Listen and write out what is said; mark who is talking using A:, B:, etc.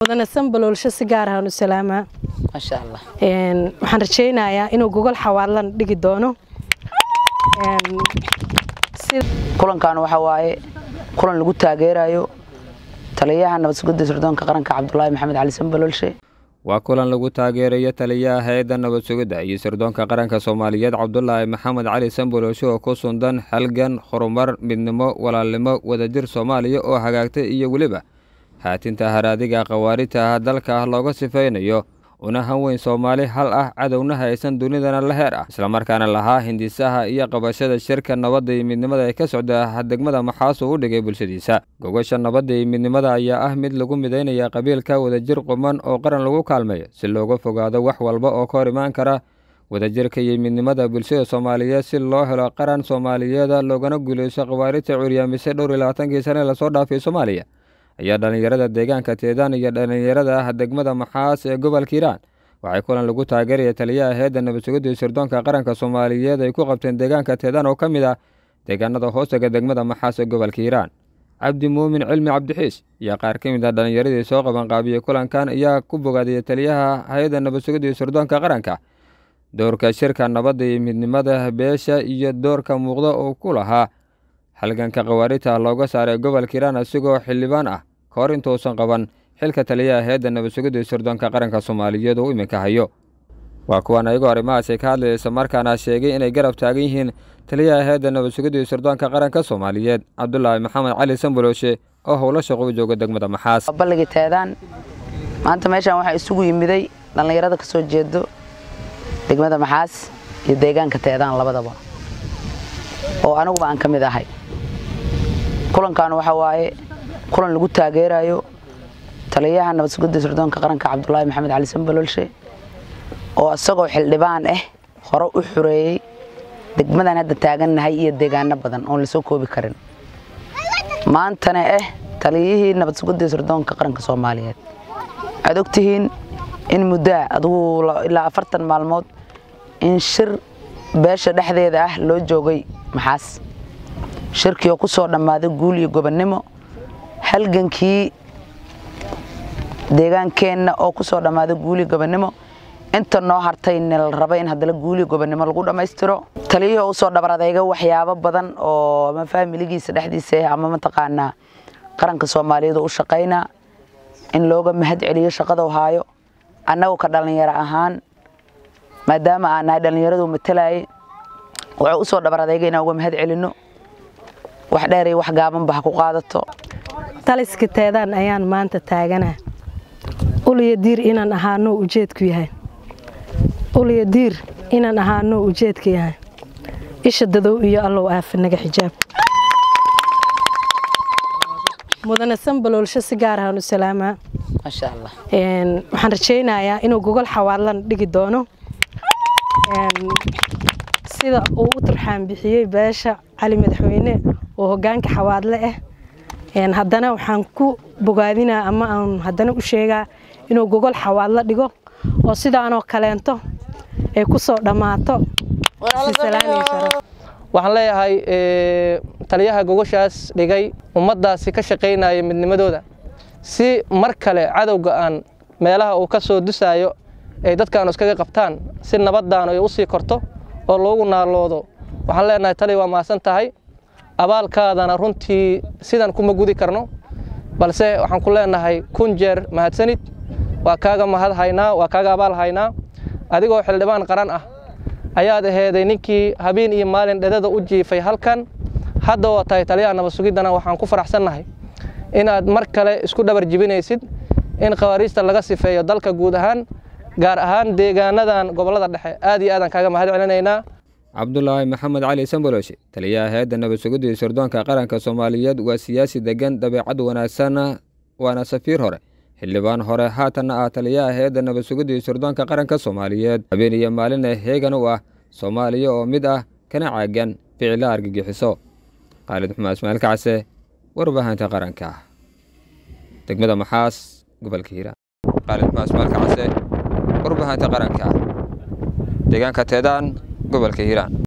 A: mudane sanbaloolsho si gaar ahaan u salaamaa
B: maasha allah
A: waxaan rajaynayaa inuu gogol xawaadlan dhigi doono
B: kulankan waxa waaye kulan lagu taageerayo taliyaha nabad sugidda sirdoonka qaranka cabdulaahi maxamed cali sanbaloolshe
C: waa kulan lagu taageerayo taliyaha hay-adda nabad sugidda iyo sirdoonka qaranka soomaaliyeed cabdulaahi maxamed cali sanbaloolshe oo ku sundan halgan horumar midnimo walaalnimo wadajir soomaaliya oo hagaagtay iyo weliba haatinta haraadiga khawaarijta ah dalka looga sifaynayo una hanweyn soomaali hal ah cadowna haysan dunidana la heer ah islamarkaana lahaa hindisaha iyo qabashada shirka nabadda iyo midnimada ee ka socda degmada maxaasuu u dhigay bulshadiisa gogosha nabadda iyo midnimada ayaa ah mid lagu midaynaya qabiilka wadajir quman oo qaran lagu kaalmeeyo si looga fogaado wax walba oo ka hor imaan kara wadajirka iyo midnimada bulshada soomaaliyeed si loo helo qaran soomaaliyeeda loogana guuleyso khawaarijta curyaamisay dhowr iyo labaatankii sane lasoo dhaafay soomaaliya ayaa dhallinyarada deegaanka teedaan iyo dhallinyarada ah degmada maxaas ee gobolka hiiraan waxay kulan lagu taageeraya taliyaha hay-adda nabad sugidda iyo sirdoonka qaranka soomaaliyeed ay ku qabteen deegaanka teedaan oo ka mid ah deegaanada hoostaga degmada maxaas ee gobolka hiiraan cabdi muumin cilmi cabdixiis iyo qaar ka mid ah dhallinyaradii soo qabanqaabiyey kulankan ayaa ku bogaadiyey taliyaha hay-adda nabad sugidda iyo sirdoonka qaranka doorka shirka nabadda iyo midnimada beesha iyo doorka muuqda oo ku lahaa halganka khawaarijta looga saaray gobolka hiiraan asigoo xildhibaan ah ka hor intuusan qaban xilka taliyaha hay-adda nabad sugidda iyo sirdoonka qaranka soomaaliyeed oo iminka hayo waa kuwan ayagoo arrimahaasi ka hadlaysa markaana sheegay inay garab taagan yihiin taliyaha hay-adda nabad sugidda iyo sirdoonka qaranka soomaaliyeed cabdulaahi maxamed cali sanbalooshe oo howlo shaqo u jooga degmada maxaas
B: balligii teedaan maanta meeshaan waxaa isugu yimiday dhallinyarada ka soo jeedo degmada maxaas iyo deegaanka teedaan labadaba oo aniguba aan ka mid ahay kulankan waxa waaye kulan lagu taageerayo taliyaha nabad sugidda sirdoonka qaranka cabdulaahi maxamed cali sanbaloolshe oo isagoo xildhibaan ah hore u xureeyey degmadan hadda taagannahay iyo deegaano badan oon lasoo koobi karin maantana ah taliyihii nabad sugidda sirdoonka qaranka soomaaliyeed waxaad ogtihiin in muddaa adugu ilaa afartan maalmood in shir beesha dhexdeeda ah loo joogay maxaas shirkii oo ku soo dhammaaday guul iyo gobonnimo halgankii deegaankeenna oo ku soo dhammaaday guul iyo gobonnimo inta noo hartayna la raba in haddana guul iyo gobonnimo lagu dhammaystiro taliyihii oo usoo dhabar adayga waxyaabo badan oo ama faamiligiisa dhexdiisa ah ama mataqaanaa qaranka soomaaliyeed oo u shaqaynaa in looga mahad celiyo shaqadau haayo annagu ka dhallinyaro ahaan maadaama aan nahay dhallinyaradu matalaayay wuxuu usoo dhabar adayga inaan uga mahad celinno wax dheer iyo wax gaabanba ha ku qaadato
A: taliska teedaan ayaan maanta taaganaa uliya diir inaan ahaano ujeedku yahay uliya diir inaan ahaano ujeedka yahay isha dadow iyo allow aafa naga xijaab mudane sanbaloolsho si gaar ahaan u salaamaa
B: maasha allah
A: waxaan rajaynayaa inuu gogol xawaadlan dhigi doono sida uu u turxaan bixiyey beesha cali madaxweyne oo hogaanka xawaadle ah haddana waxaan ku bogaadinaa ama aan haddana u sheegaa inuu gogol xawaadla dhigo oo sidaanoo kaleento ay ku soo dhammaato
D: waxaan leeyahay taliyaha gogoshaas dhigay ummaddaasi ka shaqaynaya midnimadooda si mar kale cadowga aan meelaha uu ka soo dusaayo ay dadkaanu iskaga qabtaan si nabaddaanu ay u sii korto oo loogu naaloodo waxaan leenahay tali waa mahadsan tahay abaalkaadana runtii sidan kuma gudi karno balse waxaan ku leenahay kun jeer mahadsanid waa kaaga mahad haynaa waa kaaga abaal haynaa adigoo xildhibaan qaran ah ayaad aheeday ninkii habeen iyo maalin dhedada u jiifay halkan hadda oo tahay taliyaha nabad sugiddana waxaan ku faraxsannahay inaad mar kale isku dhabar jibinaysid in khawaariijta laga sifeeyo dalka guud ahaan gaar ahaan deegaanadan gobollada dhexe aad iyo aadaan kaaga mahad celinaynaa
C: cabdulaahi maxamed cali sanbolooshe taliyaha hay-adda nabad sugidda iyo sirdoonka qaranka soomaaliyeed waa siyaasi degan dabeecad wanaagsan waana safiir hore xildhibaan hore haatanna ah taliyaha hay-adda nabad sugidda iyo sirdoonka qaranka soomaaliyeed habeen iyo maalina heegan u ah soomaaliya oo mid ah kana caagan ficila argagixiso khaalid xumaan ismaail kacse warbaahinta qaranka degmada maxaas gobolka hiiraan khaalid xumaan ismaail kacse warbaahinta qaranka deegaanka teedaan gobolka hiiraan